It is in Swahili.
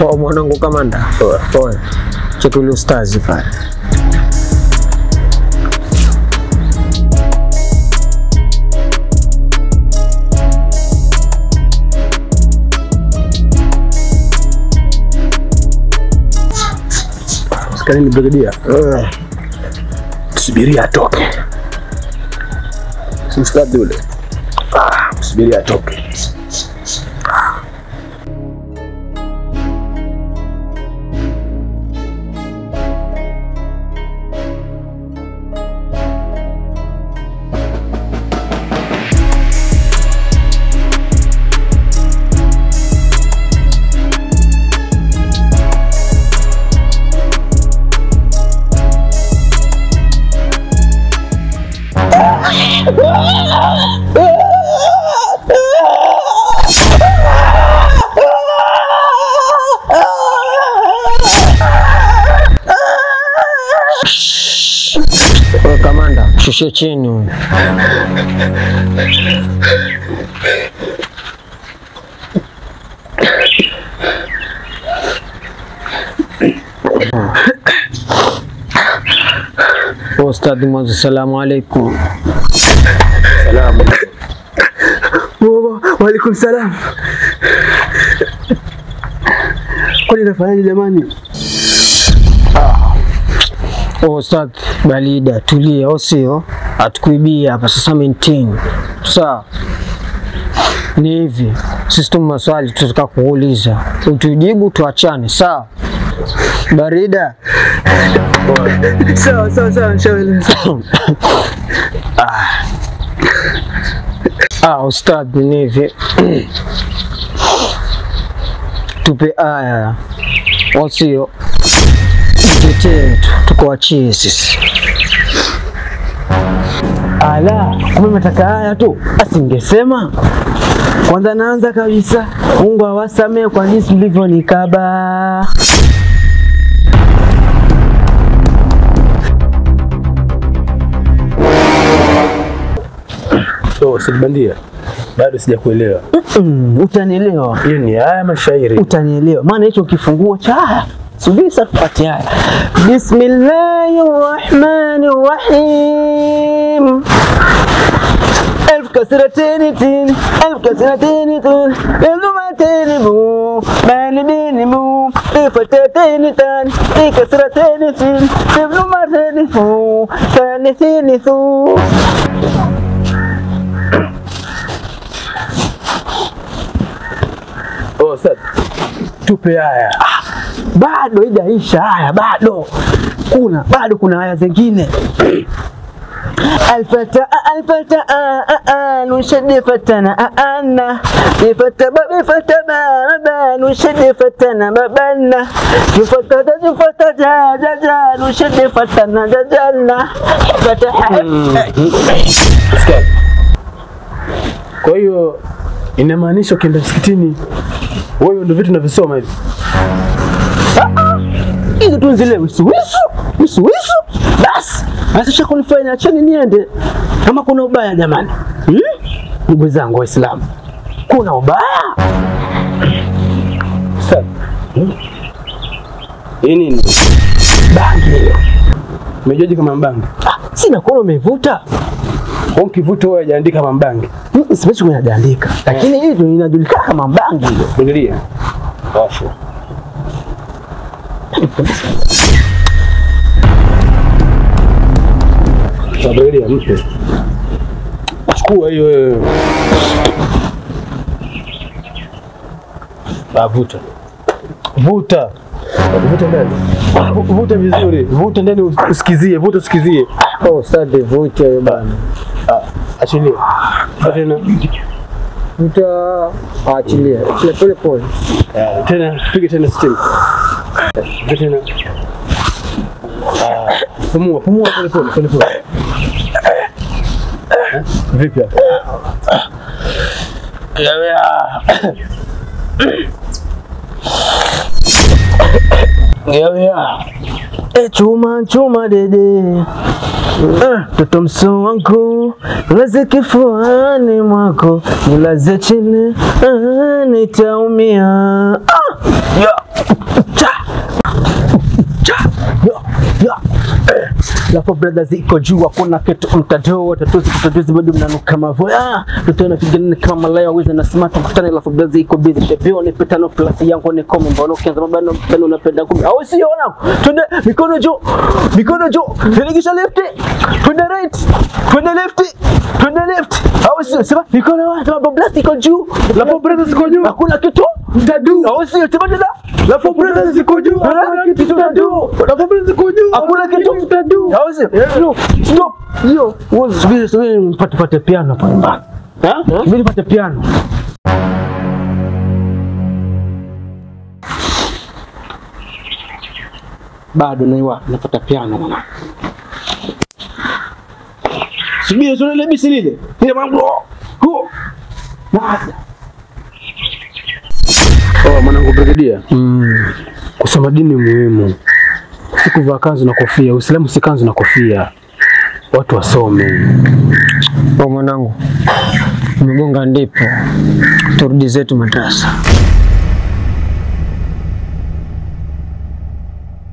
Poa mwanangu kamanda. Poa. Poa. Chetuli ustazi pale. Skanini brigadia. Subiri atoke. Simstadi ule. Ah, subiri atoke. Wewe kamanda, shushe chini huyu. Ustadhi mwanzo, salamu alaikum. Salamu. Waalaikum salam. Kwani nafanyaje jamani? Oh, Ustadhi Balida, tulia, au sio? Hatukuibia hapa sasa, maintain sawa. Ni hivi, sisi tu maswali tutataka kuuliza, utujibu tuachane, sawa? Barida, Sawa sawa sawa, inshallah. ah, ustadhi, ni hivi tupe aya, au sio? Tutetee tu, tukuachie sisi. Ala, kumbe mnataka haya tu, asingesema kwanza. Naanza kabisa, Mungu awasamehe kwa jinsi mlivyonikaba. So, Sidibandia. Bado sijakuelewa. Mm, utanielewa, Hiyo ni haya mashairi. utanielewa, maana hicho kifunguo cha haya. Subiri sasa tupate haya. Bismillahir Rahmanir Rahim. ألف كسرتين تين ألف كسرتين تين لغتين بو بالدين بو فتاتين تان في كسرتين تين لغتين فو ثالثين ثو Oh, Ustadh. Tupe haya. bado haijaisha haya, bado kuna bado kuna haya zingine الفتى الفتى نشد فتنا أنا بفتى بفتى بابا نشد فتنا بابنا جفتى جفتى جا جا جا نشد فتنا جا جالنا فتح Ustadh. Kwa hiyo inamaanisha ukienda msikitini wewe ndio vitu unavisoma hivi. hizo tu zile wisuwisu wisuwisu, basi asisha kunifanya acheni niende. Kama kuna ubaya jamani, hmm? ndugu zangu Waislamu, kuna ubaya Ustadh. Hii nini? bangi hiyo. Umejuaje kama mbangi? Ah, sina kuona umevuta Kwa ukivuta wewe hajaandika kama mbangi. Mm, siwezi kunaandika, lakini hii ndio inajulikana kama bangi hiyo. Angalia. Washa. Angalia mpe. Chukua hiyo wewe. Ah, vuta. Vuta. Vuta ndani. Vuta vizuri. Vuta ndani usikizie, vuta usikizie. Oh, ustadhi, vute wewe bana. Ah, achilia. Vuta tena. Vuta, achilia, achilia pole pole. Ah, Tena piga tena steam. Vuta tena. Ah, Pumua, pumua pole pole pole pole. Eh, Vipi hapo? E chuma chuma dede mtoto uh, mso wangu laze kifuani mwako nilaze chini uh, nitaumia ah, ya cha cha ya ya eh. Lafu brothers iko juu, hakuna kitu mtadoo, tatuzi kutatuzi bado mnanuka mavoya, tutaona pigana kama malaya waweza na smart kukutana. Lafu brothers iko busy, shepeo ni petano plus yangu ni kome, mbona ukianza mabano mpendo unapenda kumi, au sio wanangu? Twende mikono juu, mikono juu, nilikisha left, twende right, twende left, twende left, au sio? Sema mikono wapi? Lafu brothers iko juu, Lafu brothers iko juu, hakuna kitu mtadu, au sio? Sema tena, Lafu brothers iko juu, hakuna kitu mtadu, Lafu brothers iko juu, hakuna kitu mtadu, au sio? Stop, stop, hiyo subiri, subiri, mpate pate piano hapa nyumbani, ha? Subiri pate piano. bado naiwa napata piano mwana. Subiri sio ile bisi lile. Ile mambo. Huo. Nada. Oh, mwanangu brigadia, Mm. kusoma dini muhimu, si kuvaa kanzu na kofia. Uislamu si kanzu na kofia, watu wasome. Kwa mwanangu, umegonga ndipo, turudi zetu madrasa.